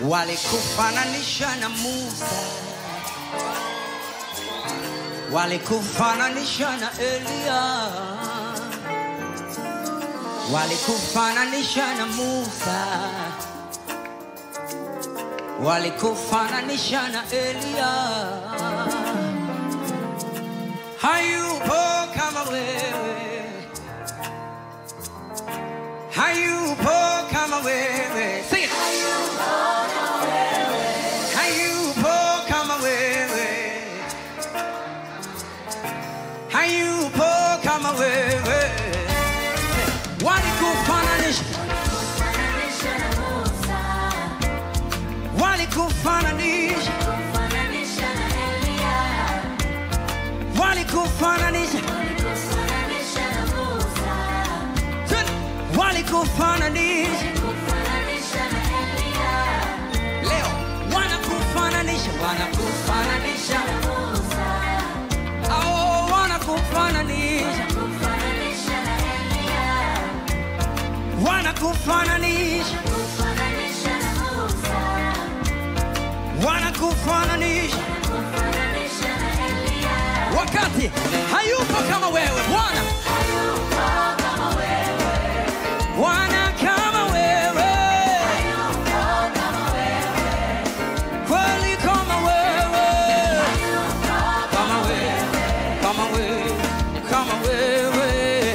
walikufananisha na Musa, walikufananisha na Eliya, walikufananisha na Musa, walikufananisha na Eliya. Hayupo kama wewe, hayupo kama wewe. Sing it. Hayupo kama wewe, hayupo kama wewe. Walikufananisha, walikufananisha, walikufananisha, walikufananisha. Leo wanakufananisha, wanakufananisha, oh, wanakufananisha, wanakufananisha, wanakufananisha wakati hayupo kama wewe Bwana, Bwana kama wewe, kweli kama wewe, kama wewe, kama wewe, kama wewe.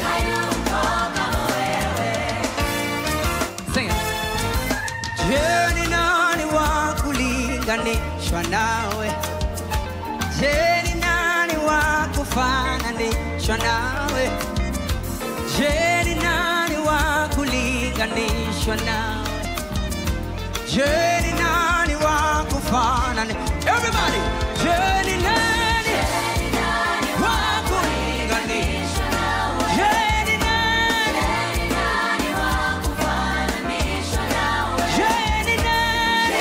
Sing it. Je, ni nani wa kulinganishwa nawe? Je, ni nani wa kufananishwa nawe? Je, ni nani wa kulinganishwa nawe? Je, ni nani wa kufanani? Everybody, je, ni nani wa kulinganishwa? Je, ni nani? Je, ni nani?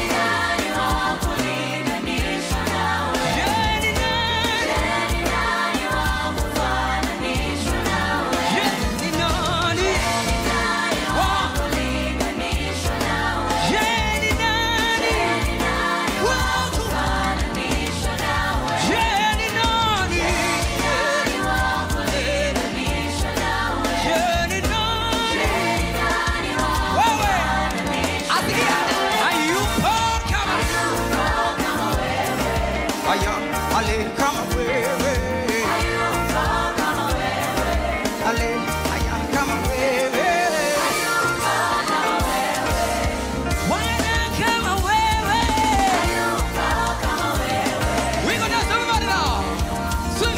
Je, ni nani? Je, ni nani? Wa- Je, ni nani? Wa ku- Je, ni nani? Je, ni nani? Wewe, asikia, hayupo kama Aya, ale kama wewe. Ale, aya kama wewe. Wana kama wewe. We gonna dance everybody now. Sing.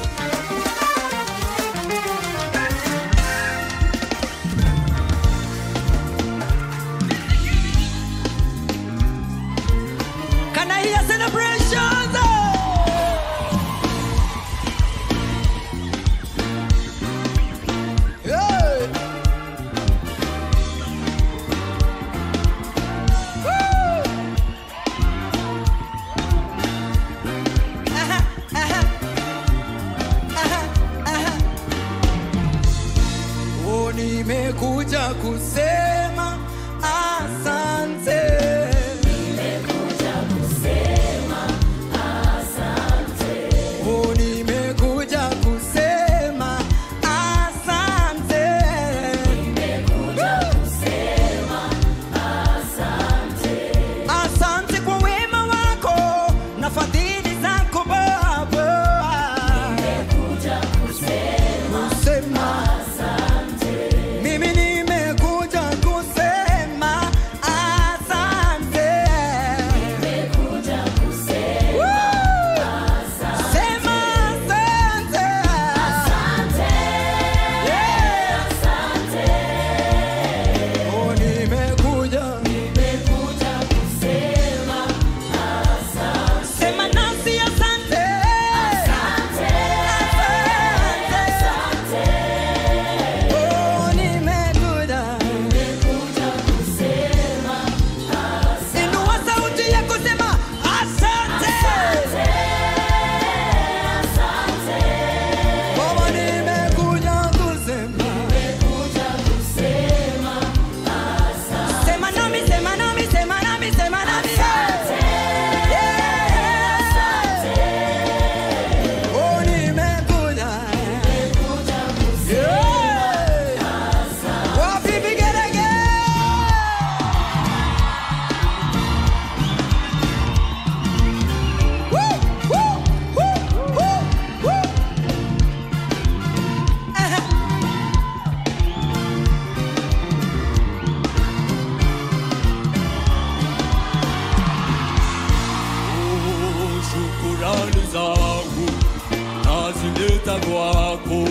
Can I hear celebrations? Hey. Woo. Aha, aha. Aha, aha. Oh, nimekuja kusema asante. nimeleta kwako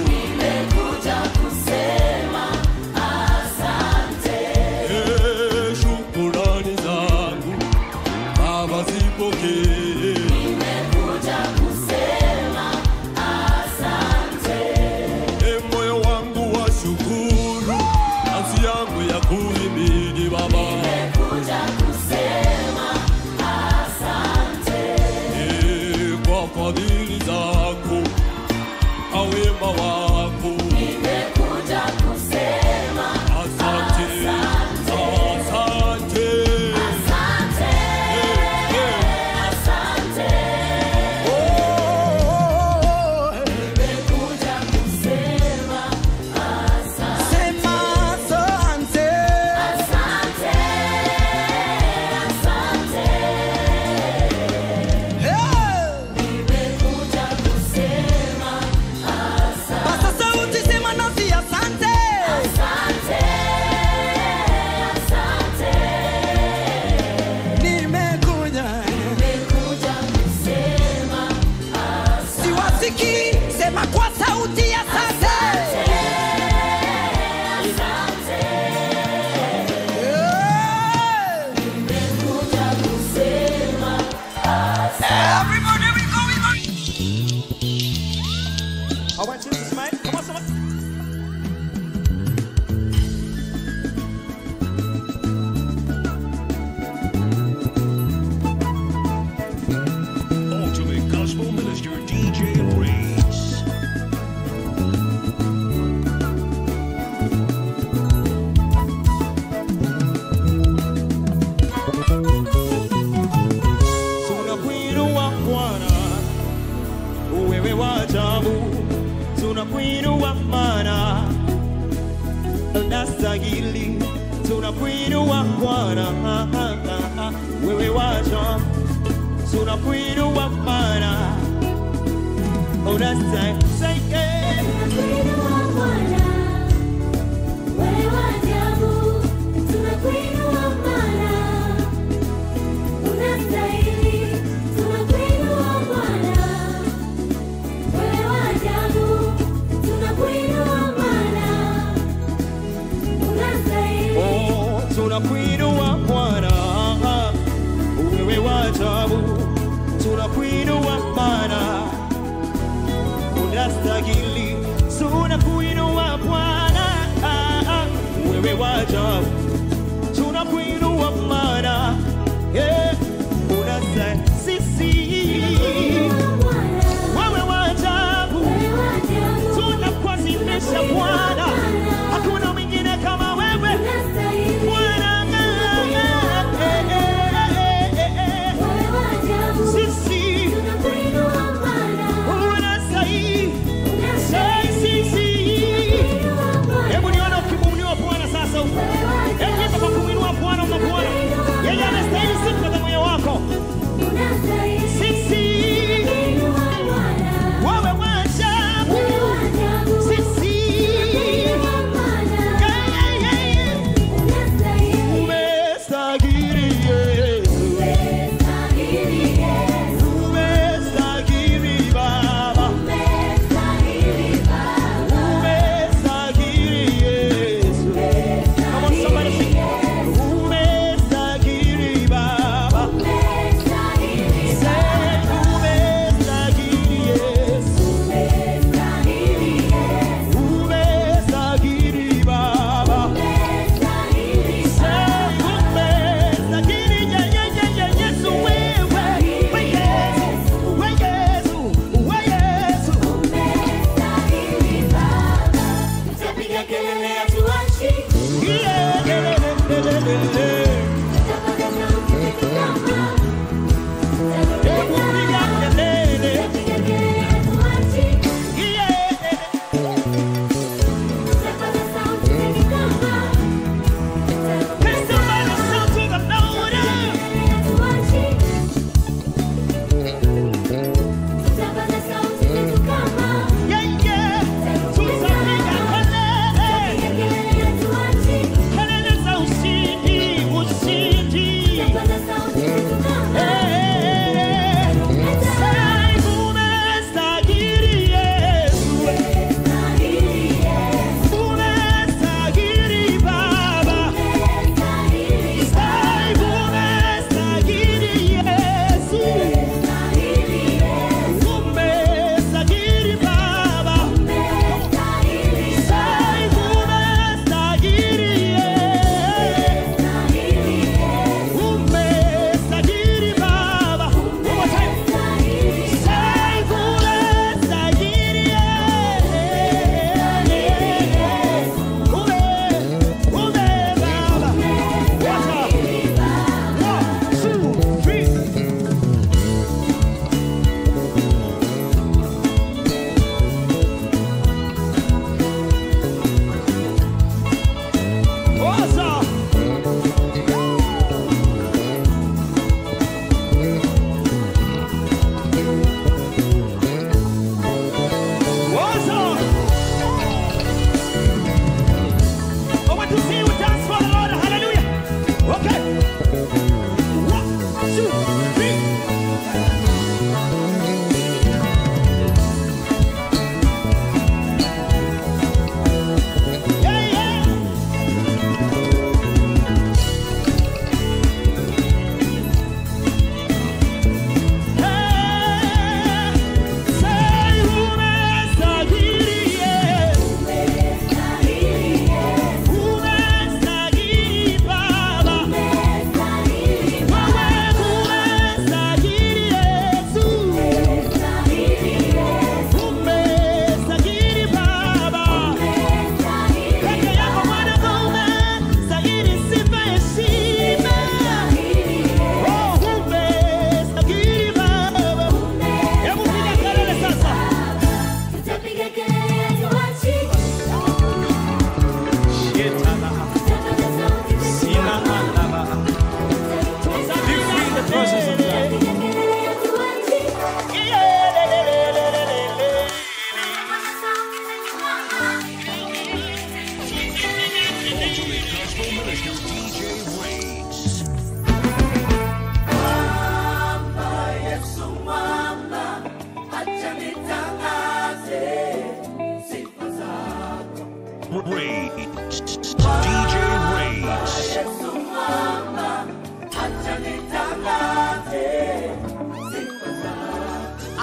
Eh, shukurani zangu Baba zipokee E moyo wangu wa shukuru, nafsi yangu ya kuhimidi Baba. E, kwa fadhili zako na wema wako, asante, asante. Oh, Sema asante. Hey! Pasa sauti, sema nasi asante. Nimekuja. Siwasikii, sema kwa sauti asante. Hey! Everybody, we go, we go. I want you to smile. Come on, someone. Ultimate Gospel Minister DJ Reese. Tunakuinua Bwana, wewe wa ajabu, tunakuinua maana unastahili. Tunakuinua Bwana, wewe wa ajabu, tunakuinua maana unastahili. Oh, tunakuinua Bwana, wewe wa ajabu, tunakuinua maana unastahili. Tunakuinua Bwana, wewe wa ajabu, tunakuinua maana yeah, unastahili. Sisi wewe wa ajabu, tunakuadhimisha Bwana, hakuna mwingine kama wewe Bwana. eh, eh, eh, eh, eh. Sisi unastahili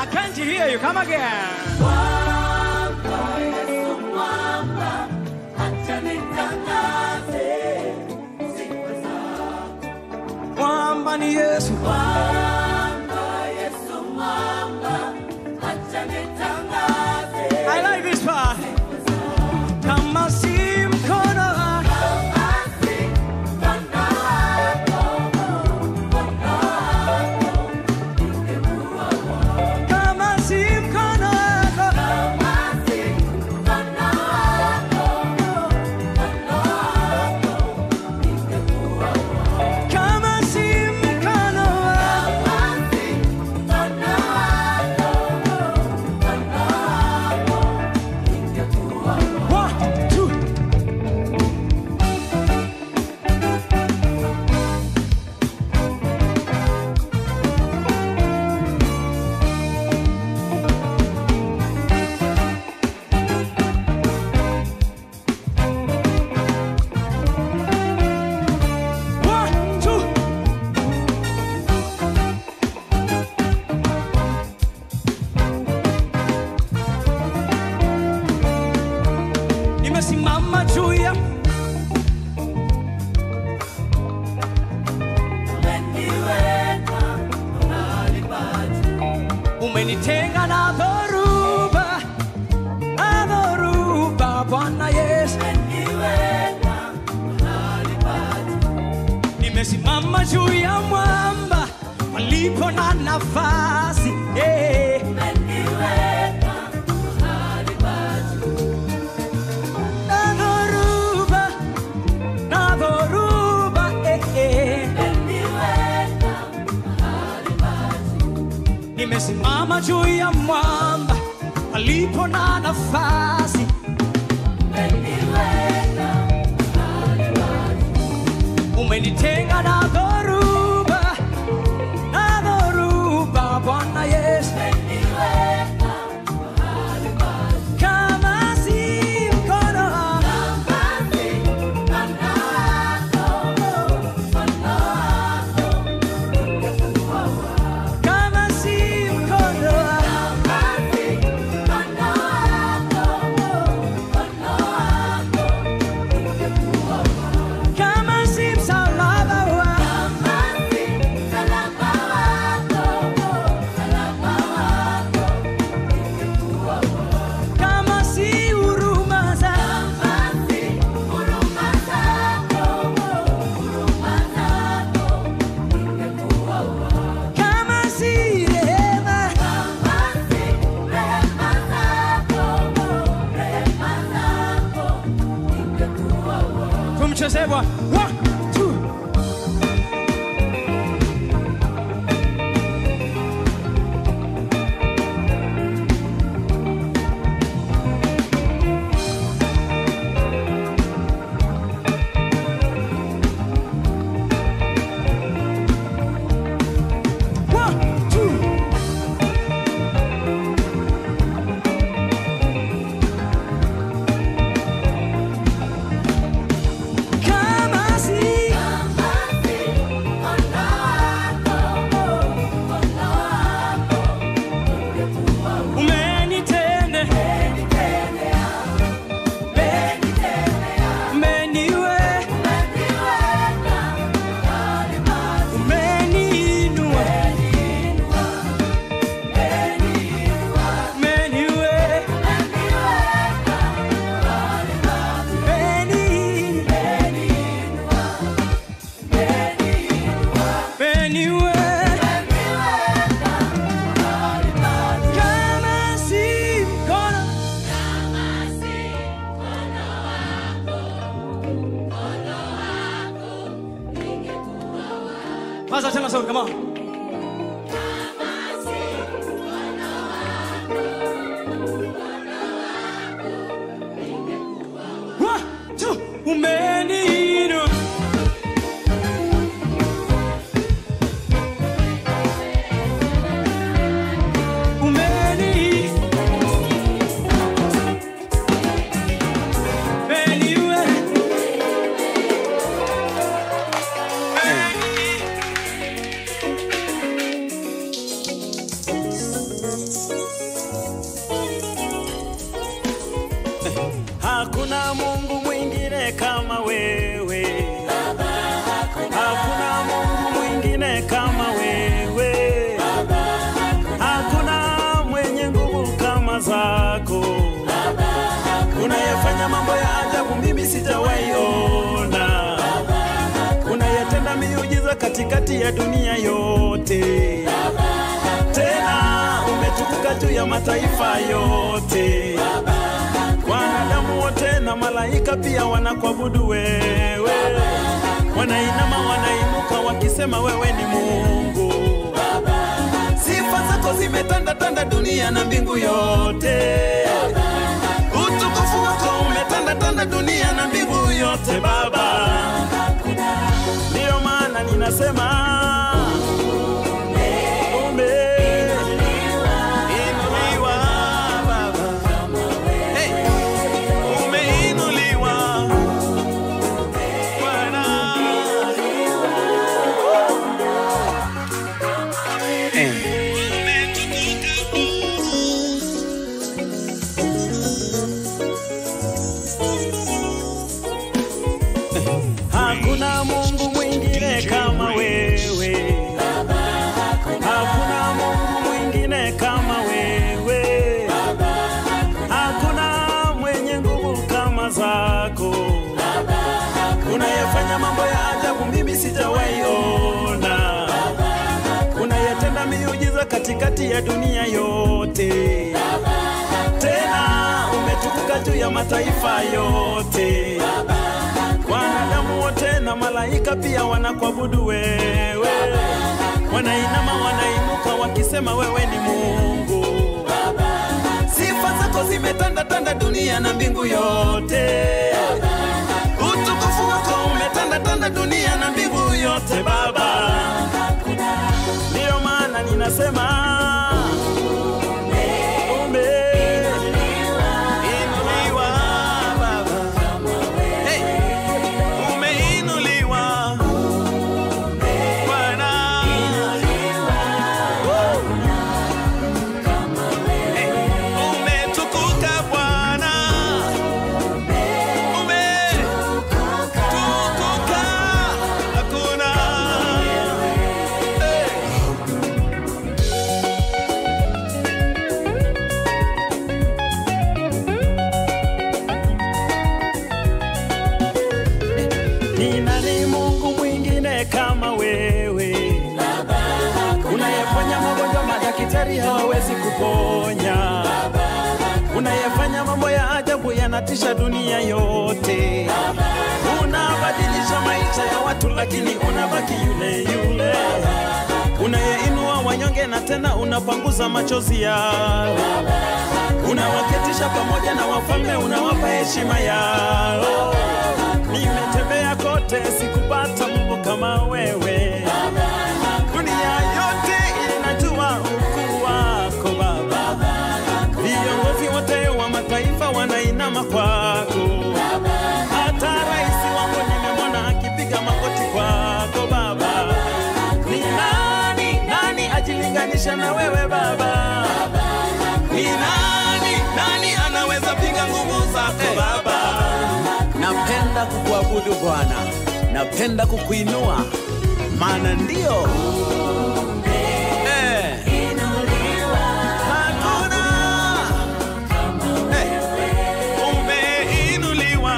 can't hear you. Come again. Mwamba ni Yesu. I like this part. Kama si mkono wako, kama si mkono wako, kama si mkono wako, one, two. One, two. Nimesimama juu ya umenitenga na dhoruba, na dhoruba, Bwana Yesu. Nimesimama juu ya mwamba palipo na nafasi eh. Na dhoruba, na dhoruba eh, eh. Nimesimama juu ya mwamba palipo na nafasi umenitenga na dhoruba, na dhoruba, Bwana Yesu. Kama si mkono wako, kama si mkono wako, kama si msalaba wako, kama si huruma zako, kama si rehema, tumchezee Bwana. One, two. One, two. Kama si umenitende, umeniwe, umeniinua, umeniwe, umeniwe, kama si mkono Kwanza tena sauti kama One, two, umeniinua umeni umeniwe umeni kama wewe, hakuna mwenye nguvu kama zako, unayefanya mambo ya ajabu mimi sijawaiona, unayetenda miujiza katikati ya dunia yote, tena umetukuka juu ya mataifa yote, wanadamu wote na malaika pia wanakuabudu wewe, wanainama wanainuka wakisema wewe ni Mungu. Sifa zako zimetanda tanda dunia na mbingu yote, utukufu wako umetanda tanda dunia na mbingu yote Baba. Ndiyo maana ninasema umeinuliwa Baba. Hey, umeinuliwa Bwana. Hakuna Mungu mwingine kama wewe, hakuna Mungu mwingine kama wewe, hakuna mwenye nguvu kama zako, unayefanya mambo ya ajabu mimi sijawaiona, unayetenda miujiza katikati ya dunia yote, tena umetukuka juu ya mataifa yote wanadamu wote na malaika pia wanakuabudu wewe, wanainama wanainuka wakisema wewe ni Mungu. Sifa zako zimetanda tanda dunia na mbingu yote, utukufu wako umetanda tanda dunia na mbingu yote Baba. Ndiyo maana ninasema umeinuliwa Baba. Hey, umeinuliwa Bwana. Woo. Hey, umetukuka Bwana. Umetukuka. Hakuna. Hey. Ni nani Mungu mwingine kama wewe, unayefanya magonjwa madaktari hawawezi kuponya, unayefanya mambo ya ajabu yanatisha dunia yote, unabadilisha maisha ya watu lakini unabaki yule yule, unayeinua wanyonge na tena unapanguza machozi yao, unawaketisha pamoja na wafalme, unawapa heshima yao. Nimetembea kote sikupata Mungu kama wewe, dunia yote inajua ukuu wako Baba, viongozi wote wa mataifa wanainama kwako, hata rais wangu nimemwona akipiga magoti kwako Baba. Ni nani nani ajilinganisha na wewe Baba? Ni nani nani anaweza piga nguvu zako Baba? napenda kukuabudu Bwana, napenda kukuinua, maana ndio eh, Hakuna. Hey. Umeinuliwa.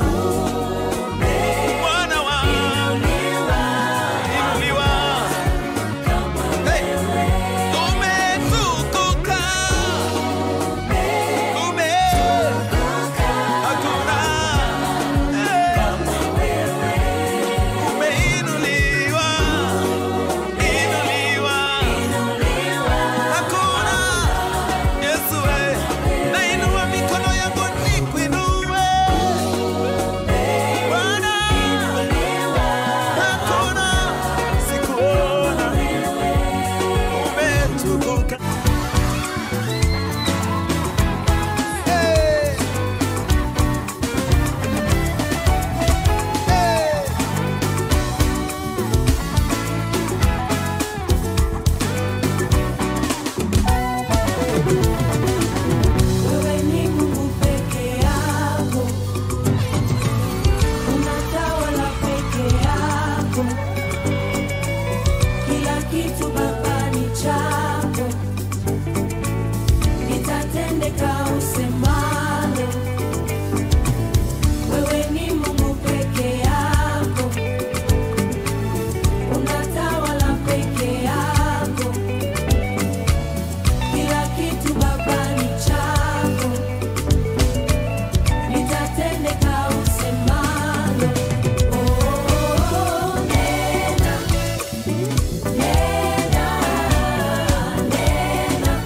Bwana wangu. Inuliwa. Hey. Umetukuka. Ume. Hakuna. Hey. Umeinuliwa. kitu Baba ni chako, litatendeka usemalo. Wewe ni Mungu peke yako, unatawala peke yako. Kila kitu Baba ni chako, litatendeka usemalo. Oh, nena, nena, nena,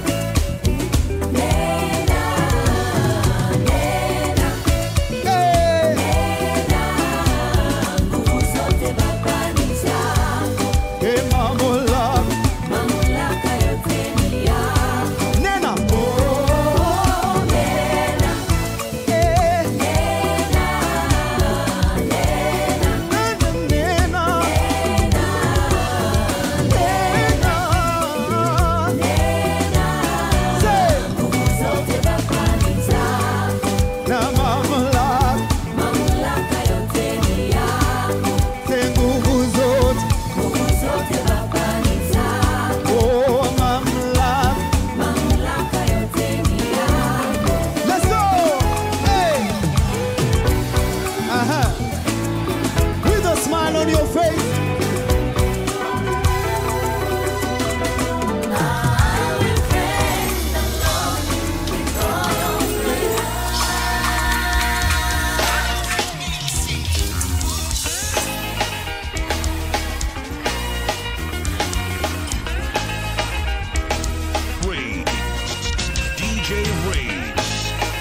nena, nena. Nguvu zote Baba ni zako, Hey, mamula, mamlaka yote ni yako. nena. Oh, nena, Eh, nena, nena, nena, nena. Nena. Say, nguvu zote Baba ni zako, na mamula, mamlaka yote ni yako. say nguvu zote. Nguvu zote Baba ni zako, Oh, mamula. mamlaka yote ni yako. Let's go. Hey. Uh-huh. With a smile on your face. Ray. DJ Rays.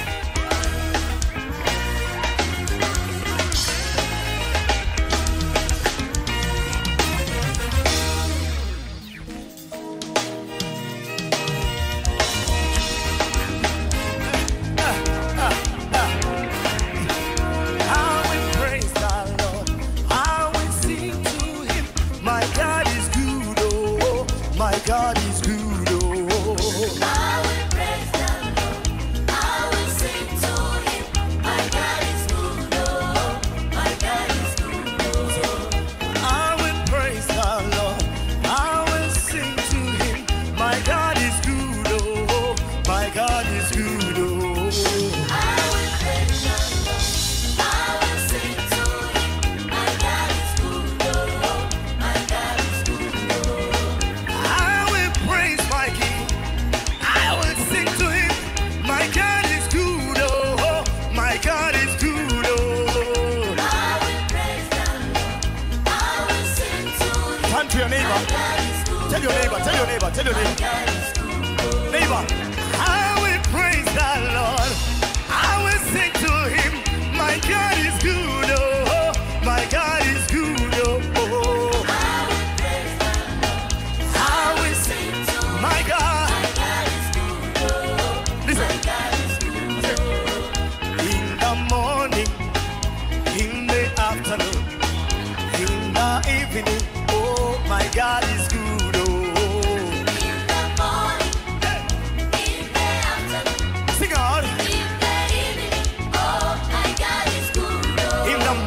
I will praise the Lord. I will sing to Him. My God is good, oh, my God is good, oh. I will praise the Lord. I will sing to Him. My God is good, oh, my God is good, oh. I will praise the Lord. I will sing to Him. My God is good, oh, my God is good, oh. I will praise the Lord. I will sing to Him. My God is good, oh, my God is good, oh. I will praise my King. I will sing to Him. My God is good, oh, my God is good, oh. I will praise the Lord. I will sing to Him. Turn to your neighbor. God is good, Tell your neighbor. Tell your neighbor. Tell your neighbor. God is good, oh. Neighbor. I will praise the Lord. I will sing to Him. My God is good. Oh, my God is good. Oh, I will praise the Lord. I will Sing to Him. My God. My God is good, oh. Listen. My God is good, oh. In the morning, in the afternoon, in the evening. Oh, my God is good. Oh, In the morning, in the afternoon, sing on. in the evening, oh, my God is good, oh. In the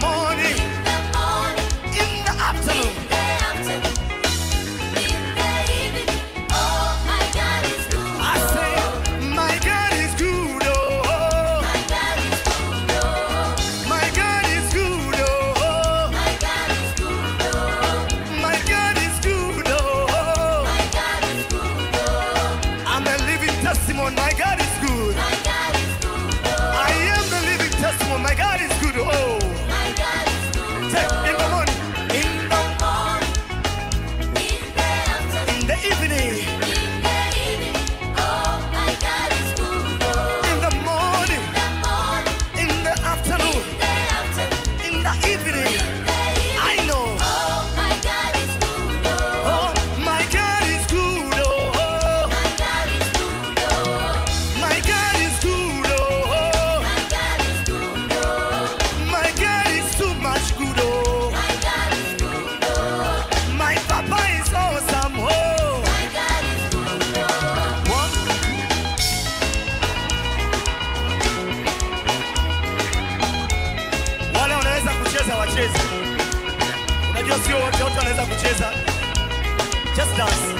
dance.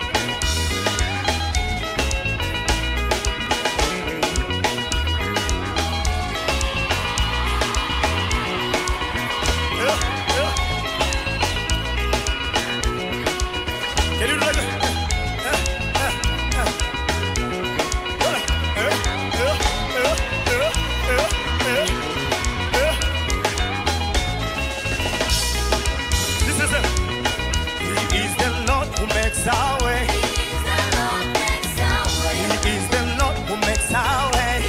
Yeah, yeah. Can you do like that? Yeah, yeah, yeah. Yeah, yeah, yeah, yeah, yeah, yeah. This is it. He is the Lord who makes our way. He is the Lord who makes our way.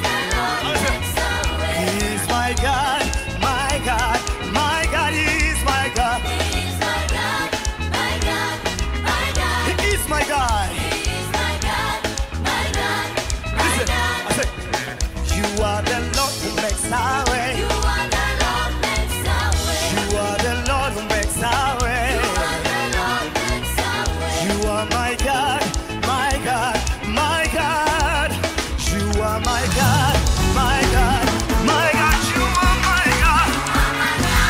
He is my God, my God, my God. He is my God. He is my God. Listen, I say, you are the Lord who makes our way. You are the Lord who makes our way. You are my God, my God, my God. You are my God, my God, my God. You are my God.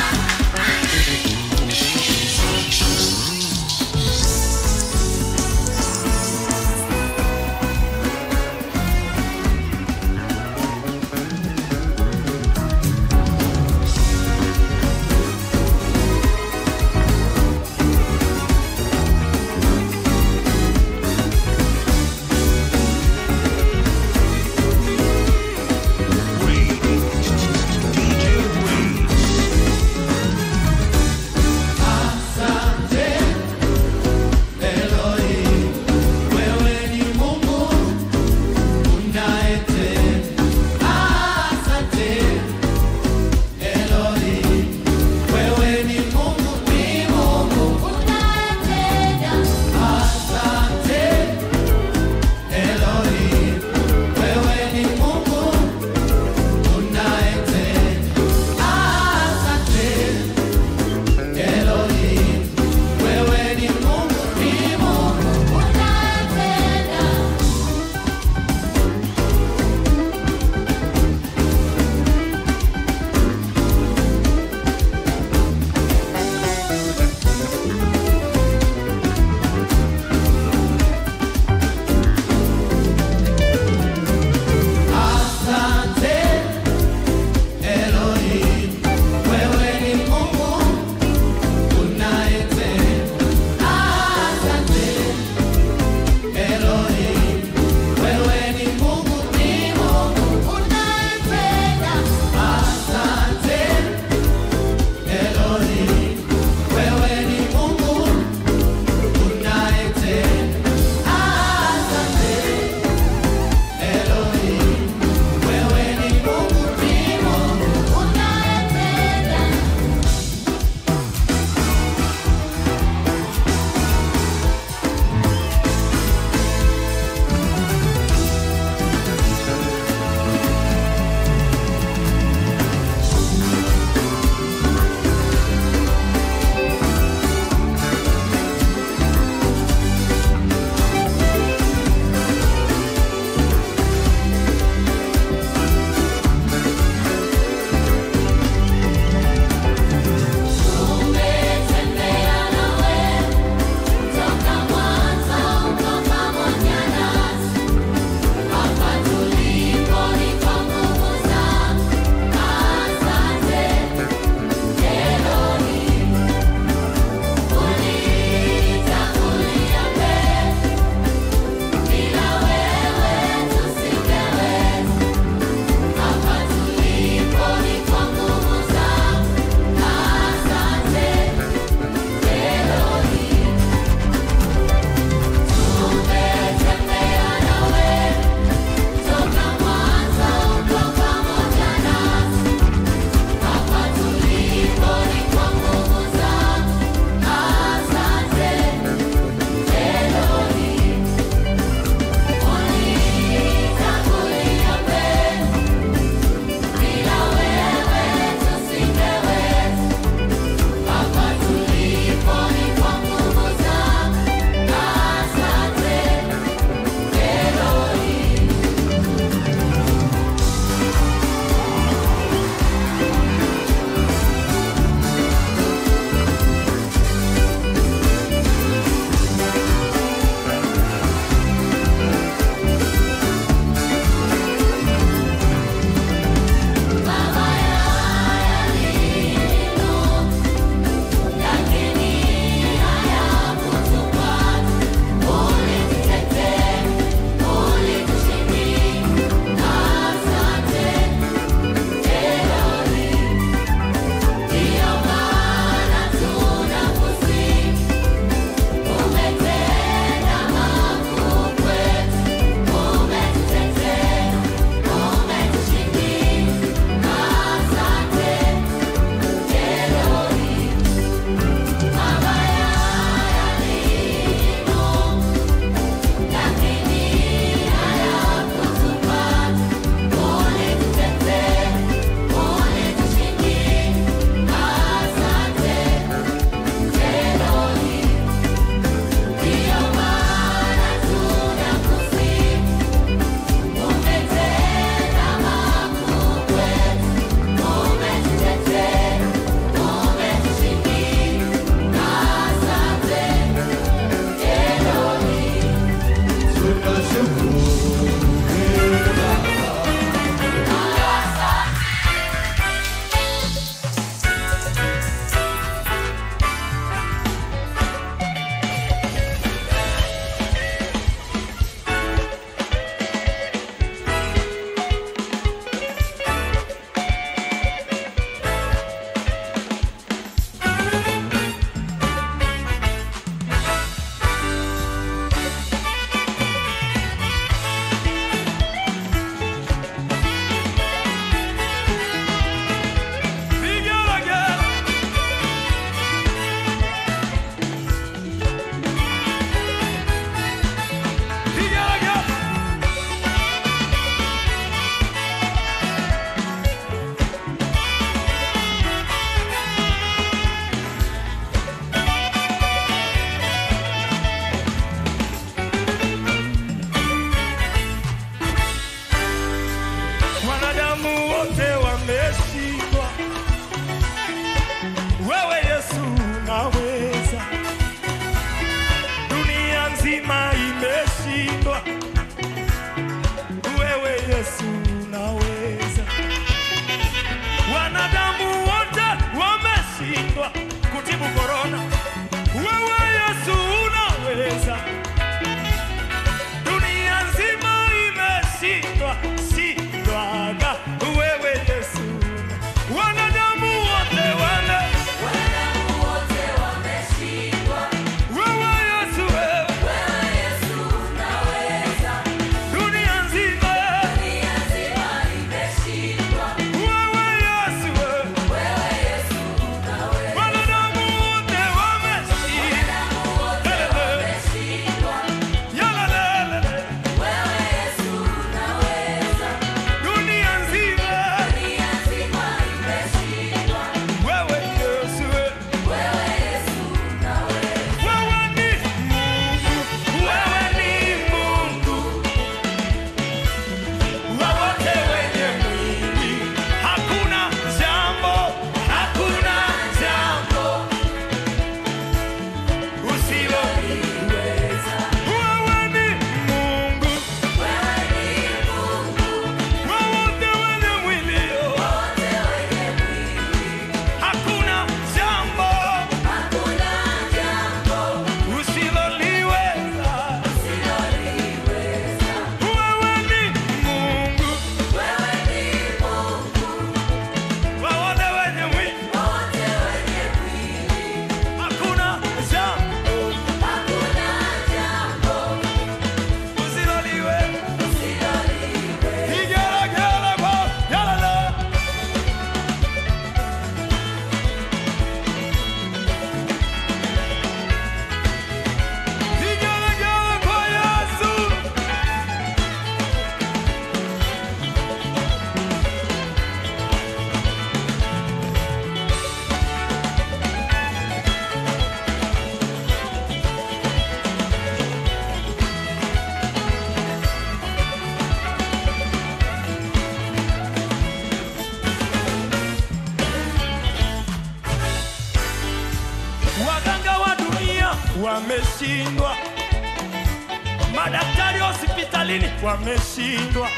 serikalini wameshindwa,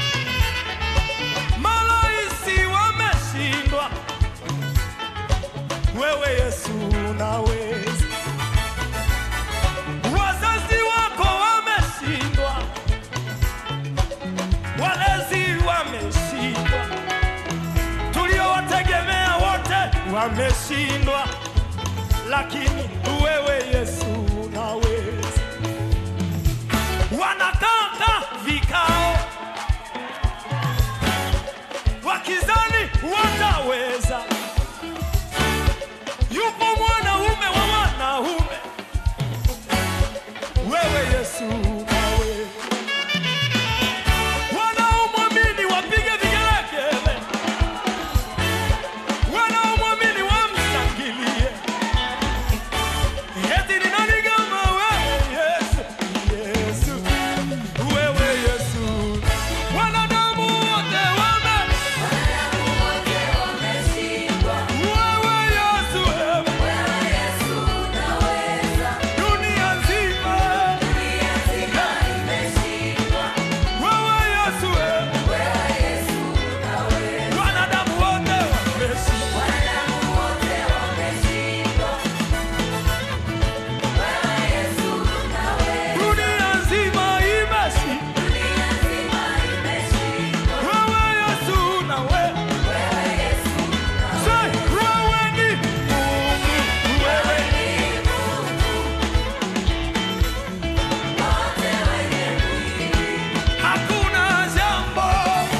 maraisi wameshindwa, wewe Yesu unaweza. Wazazi wako wameshindwa, walezi wameshindwa, tuliowategemea wote wameshindwa, lakini wewe Yesu unaweza. Wanakata vikao wakizani wataweza. Yupo mwanaume wa wanaume, wewe Yesu unaweza. Wanaomwamini wapige vigelegele, wanaomwamini wamshangilie. Eti ni nani kama wewe Yesu? Yesu, wewe Yesu. Wanadamu wote wame wewe Yesu, wewe dunia nzima wewe Yesu, wewe wanadamu wote wameshindwa. Dunia nzima imeshindwa. Wewe Yesu na wewe. Say, wewe ni Mungu, wewe ni Hakuna jambo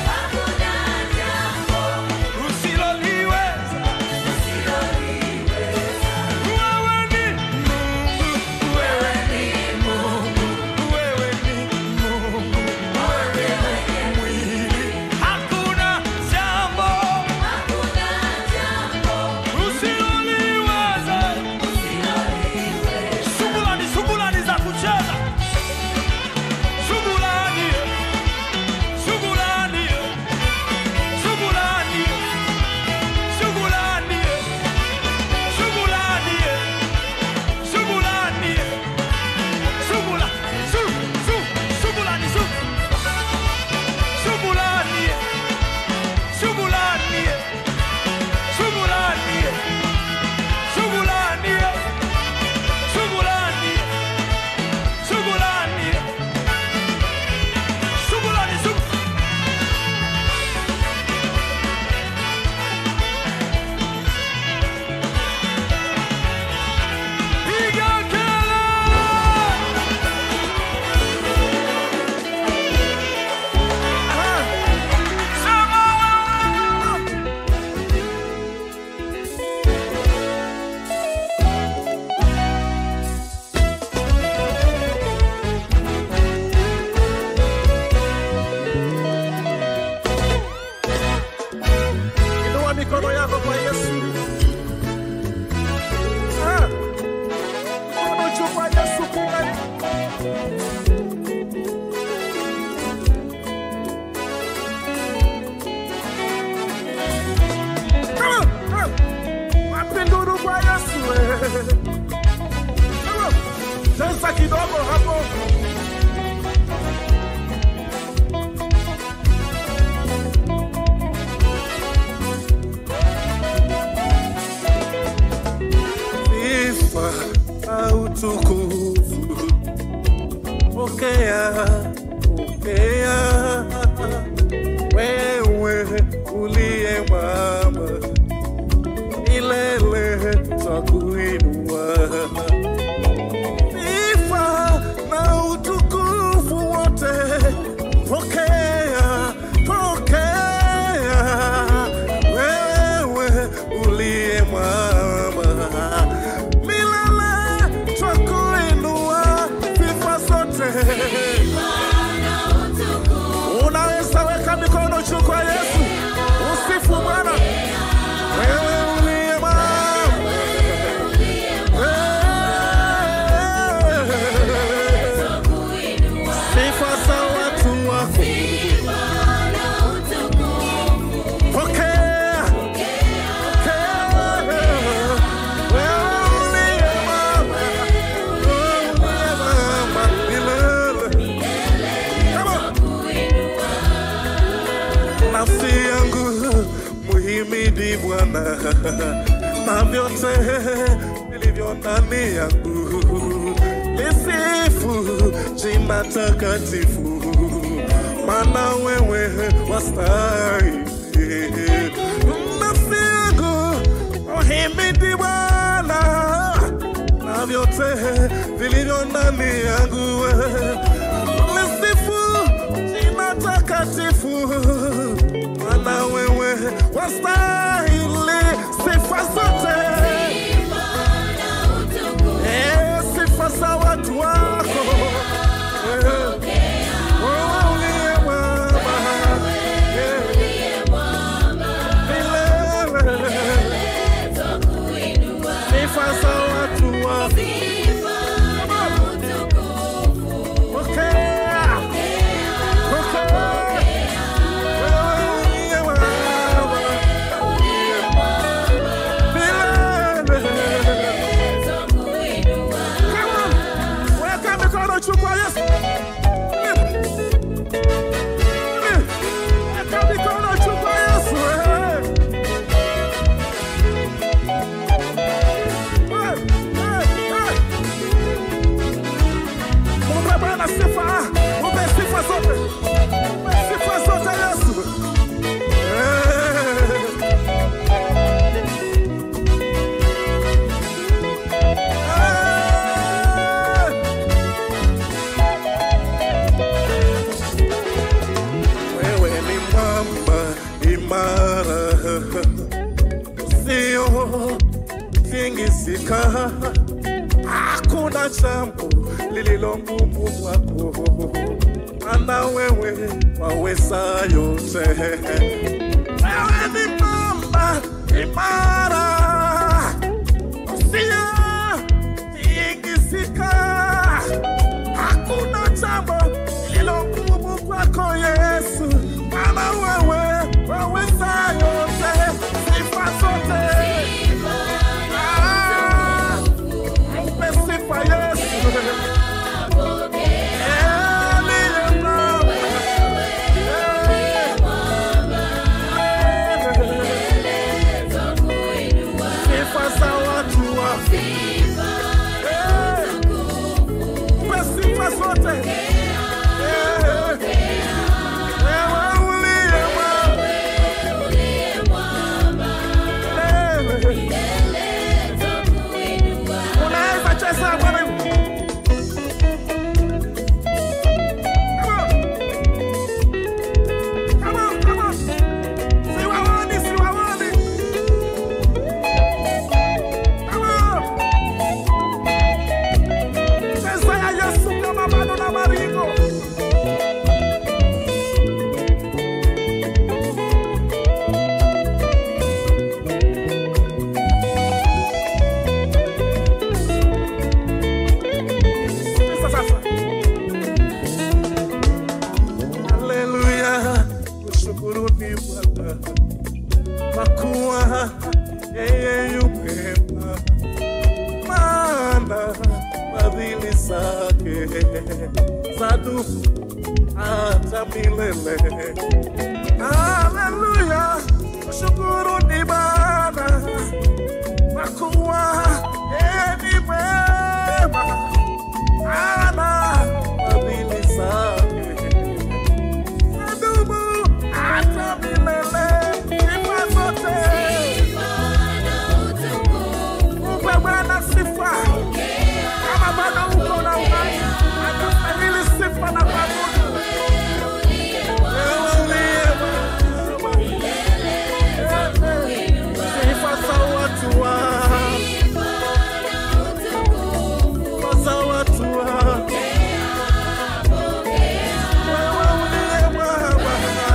usiloliweza. Wewe ni Mungu, wewe ni Mungu, wewe ni Mungu, wewe ni mwili. Hakuna jambo usiloliweza. Shughulani, shughulani za kucheza. Shughulani, shughulani, shughulani, shughulani, shughulani, shughulani, shughula, shu, shu, shughulani, shu. Shughulani, shughulani, shughulani, shughulani, shughulani, shughulani. Shughulani, shughulani. Piga kelele! Sema wewe! Inua mikono yako kwa Yesu. Ah, Mkono juu kwa Yesu kungali. Ah, ah, Wapi nduru kwa Yesu eh. Ah, Cheza kidogo hapo. sifa na utukufu. Pokea, pokea wewe uliye mwamba, milele twakuinua. Sifa na utukufu wote, pokea, pokea wewe uliye mwamba milele twakuinua sifa zote ni Bwana na vyote vilivyo ndani yangu lisifu jina takatifu, maana wewe wastahili. Nafsi yangu uhimidi Bwana na vyote vilivyo ndani yangu lisifu jina takatifu, maana wewe wastahili sifa zote. Eh, sifa za watu wako Eh, wewe uliye mwema. Eh, milele. Sifa za watu wako Pokea. Pokea. Wewe uliye mwema. Milele. Weka mikono juu kwa Yesu. Weka mikono juu kwa Yesu. eh. Eh, eh, eh. Mpe Bwana sifa. Mpe sifa zote. Mpe sifa zote Yesu. Eh. Eh. Wewe ni mwamba imara, sio tingisika. Hakuna jambo lililo ngumu kwako, maana wewe waweza yote. Wewe ni mwamba imara, sio tingisika. Hakuna jambo lililo ngumu kwako Yesu, maana wewe waweza yote, sifa zote. Ah, mpe sifa Yesu. Aliye mwema. Sifa za watu wako. Eh, mpe sifa zote. Eh, wewe uliye mwema. Unaweza cheza Bwana. Come on. Come on, come on. Siwaoni, siwaoni. Come on. Cheza ya Yesu kama bado na maringo. Sasa sasa. Haleluya, kushukuruni Bwana kwa kuwa yeye yu mwema, maana fadhili zake zadumu hata milele. Haleluya, kushukuruni Bwana kwa kuwa yeye ni mwema, maana fadhili zake zadumu hata milele. Sifa zote Mpe Bwana sifa. Kama bado uko na uhai, anastahili sifa na kuabudu. Wewe uliye mwema. Sifa za watu wako. Sifa za watu wako. Wewe uliye mwema.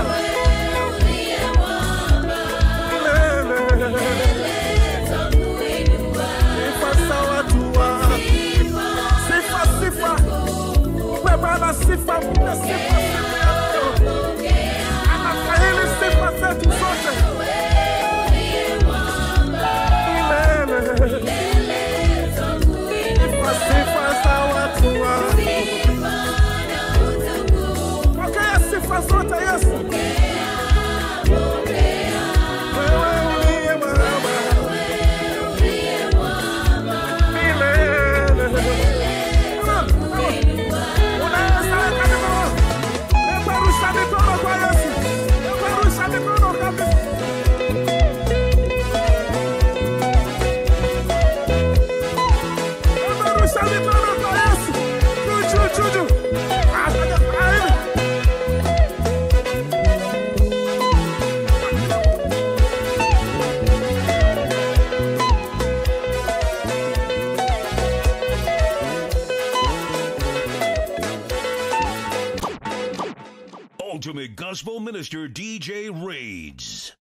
Milele. Sifa za watu wako. Sifa, sifa. Mpe Bwana sifa, mpe sifa siku ya leo. Anastahili sifa zetu zote. Milele. Sifa, sifa za watu wako. Pokea sifa zote Yesu. Wewe uliye ultimate gospel minister DJ Raids.